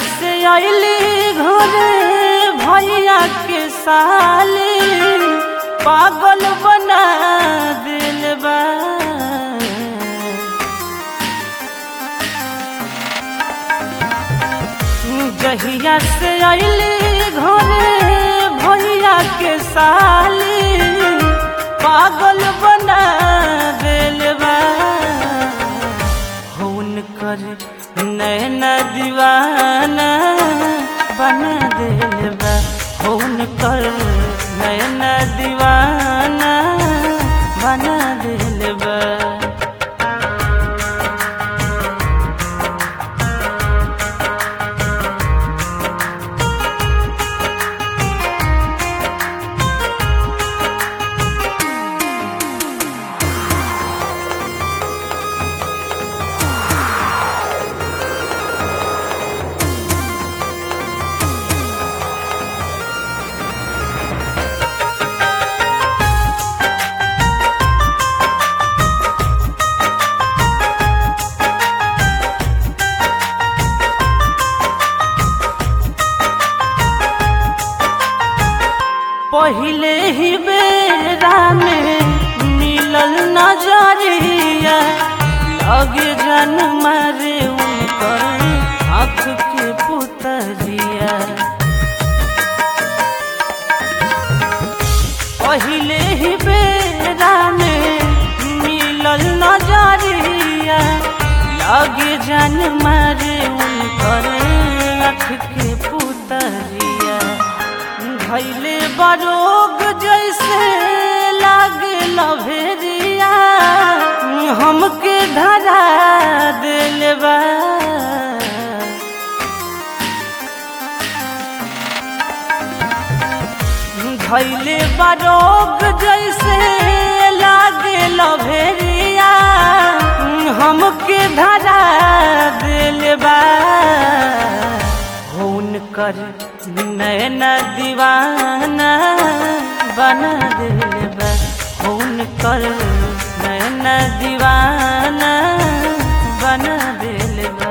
से अली घरे भैया के साली पागल बना दिल बा जहिया से अली घरे भैया के साली पागल बना दिल बा हुनकर नैना दीवाना बना दिल बा हुनकर नैना दीवाना बना दिल बा पहिले ही बेरा में मिलल नजरिया लगे जन मारे उनकर आँख के पुतरिया पहिले ही बेरा में मिलल नजरिया लगे जन मारे उनकर आँख के पुतरिया भैले बरोग जैसे लागे लभेरिया हमके धरा दिल बा भैले बरोग जैसे लागे लभेरिया हमके धरा दिल बा हुनकर नैना दीवाना बना दिल बा हुनकर नैना दीवाना बना दिल बा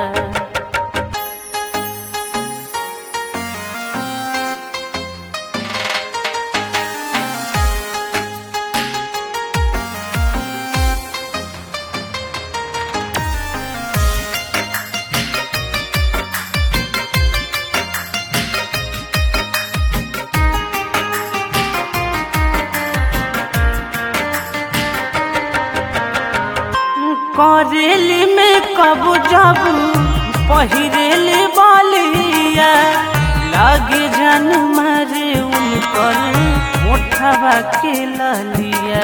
करेली में कब जब पहिरेली बलिया लागे जन मारे उनकर मोठवा के ललिया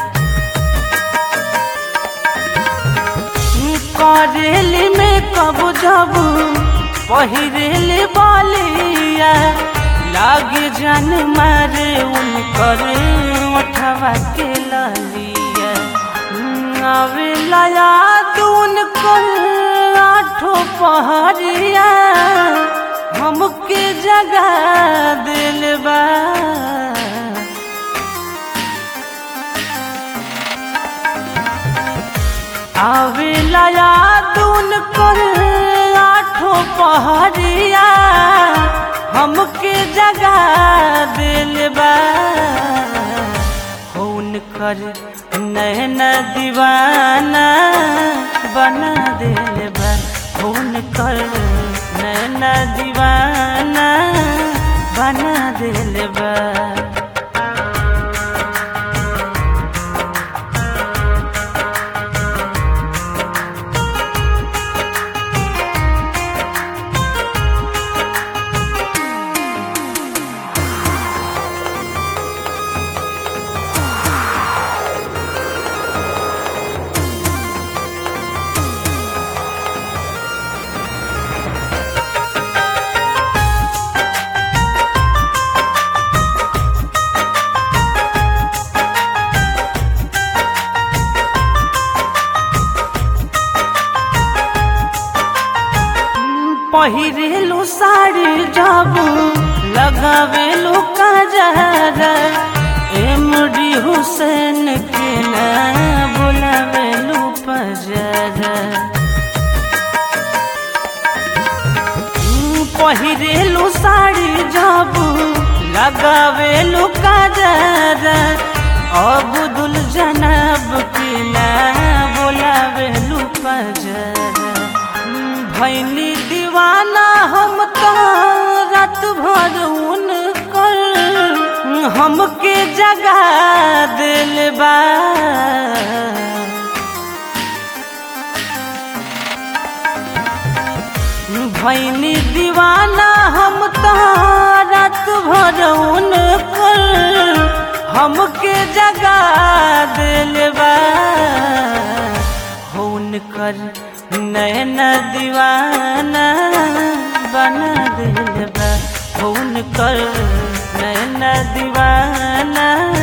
करेली में कब जब पहिरेली बलिया लागे जन मारे उनकर मोठवा के ललिया आवेला याद उनकर आठो पहरिया हमके जगा दिल बा आवेला याद उनकर आठो पहरिया हमके जगा दिल बा हुनकर नैना दीवाना बना दिल बा हुनकर नैना दीवाना बना दिल बा पहिरेलू साड़ी जब लगावेलू कजरा एमडी हुसैन के ना बुलावेलू पजरा पहिरेलू साड़ी जब लगावेलू काजर अबुदुल जनब की ना बोलावेलू पजर भैनी दीवाना हम तो रात भर उनकर हमके जगा दिल बा भैनी दीवाना हम तो रात भर उनकर हमके जगा दिल बा उनकर नैन दीवाना बना दिल बा उनकर नैन दीवाना